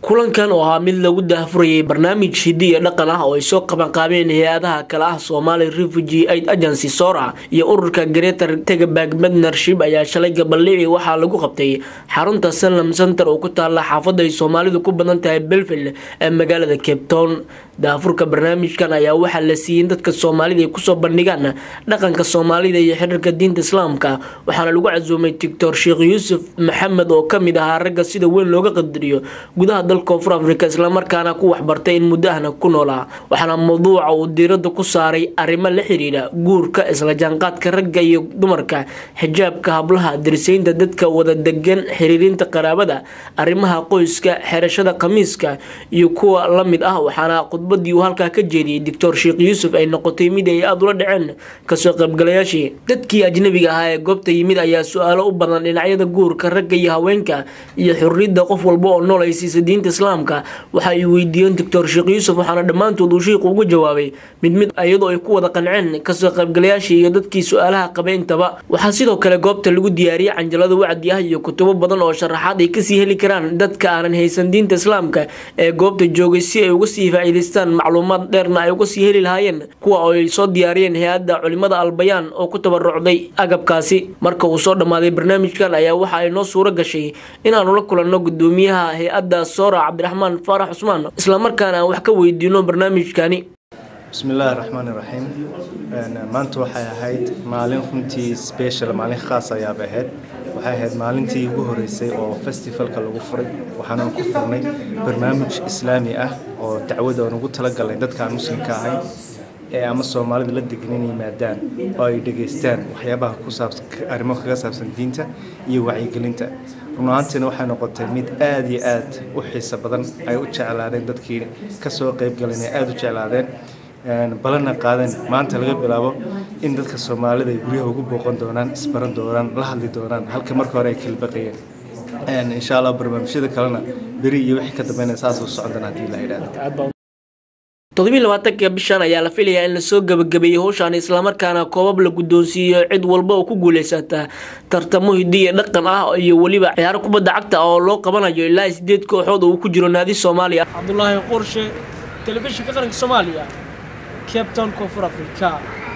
kulankan oo ahaa mid lagu daahfurayay barnaamij hiddi iyo dhaqan ah oo ay soo qabanqaabeen hay-adaha kale ah somali refugee aid agency sora iyo ururka greater tegabag partnership ayaa shalay gabaldhici waxaa lagu qabtay xarunta sanlam center oo ku taala xaafada ay soomaalidu ku badan tahay belville ee magaalada cape town daafurka barnaamijkan ayaa waxaa la siiyey dadka soomaalida ay kusoo bandhigaan dhaqanka soomaalida iyo xiriirka diinta islaamka waxaana lagu casuumay doctor sheekh yuusuf maxamed oo kamid ahaa ragga sida weyn looga qadariyo gudaha dalka koonfur afrika islamarkaana ku waxbartay in muddo ahna ku noolaa waxaana mawduuca uu diirada ku saaray arrimo la xiriira guurka isla jaanqaadka ragga iyo dumarka xijaabka hablaha darisaynta dadka wada degan xiriirinta qaraabada arrimaha qoyska xerashada khamiiska iyo kuwa la mid ah waxaana khudbadii uu halkaa ka jeediyey doctor sheekh yuusuf ay noqotay mid ay aada ula dhaceen kasoo qaybgalayaashii dadkii ajnabiga ahaa ee goobta yimid ayaa su-aalo u badan dhinacyada guurka ragga iyo haweenka iyo xurriyadda qof walba oo nool ay siisa diinta islaamka waxa ay weydiiyeen doctor sheekh yuusuf waxaana dhammaantood uu sheikhu uga jawaabay mid mid iyadoo ay ku wada qanceen kasoo qaybgalayaashii iyo dadkii su-aalaha qabay intaba waxaa sidoo kale goobta lagu diyaariyey canjalada wacdi ah iyo kutubo badan oo sharaxaad ay kasii heli karaan dadka aanan haysan diinta islaamka ee goobta joogay si ay uga sii faa'iidaystaan macluumaad dheerna ay uga sii heli lahaayeen kuwa oo ay soo diyaariyeen hay-adda culimada albayaan oo ku tabarucday agabkaasi marka uu soo dhammaaday barnaamijkan ayaa waxa ay noo suuro gashay inaanu la kulanno gudoomiyaha hay-adda soora cabdiraxmaan faarax cusmaan islamarkaana aan wax ka weydiino barnaamijkani bismi illaahi raxmaani raxiim maanta waxay ahayd maalin runtii special maalin khaas ayaaba ahayd waxay ahayd maalintii ugu horeysay oo festivalka lagu furay waxaana ku furnay barnaamij islaami ah oo dacwada aan ugu talagalnay dadkaan muslimka ahayn ee ama soomaalida la degan in yimaadaan oo ay dhegaystaan waxyaabaha ku saabsan arrimo kaga saabsan diinta iyo wacyigelinta run ahaantiina waxay noqotay mid aada iyo aad u xiiso badan ay u jeclaadeen dadkii kasoo qeybgaleen ay aada u jeclaadeen balana qaadan maanta laga bilaabo in dadka soomaalida ay guryaha ugu booqan doonaan isbaran doonaan la hadli doonaan halka marka hore ay kala baqayeen insha allah barnaamijyada kalena beri iyo wixii ka dambeynaya saas u socon doona haddii la yidhahdo toddobiiy labaatanka bishan ayaa la filayaa in lasoo gabagabeeyey howshaan islamarkaana koobab la guddoonsiiyo cid walba oo ku guuleysata tartamo hiddi iyo dhaqan ah iyo weliba ciyaaro kubadda cagta oo loo qabanayo ilaa sideed kooxood oo uu ku jiro naadi soomaaliya cabdulaahi qorshe telefishinka qaranka soomaaliya cape town koonfur africa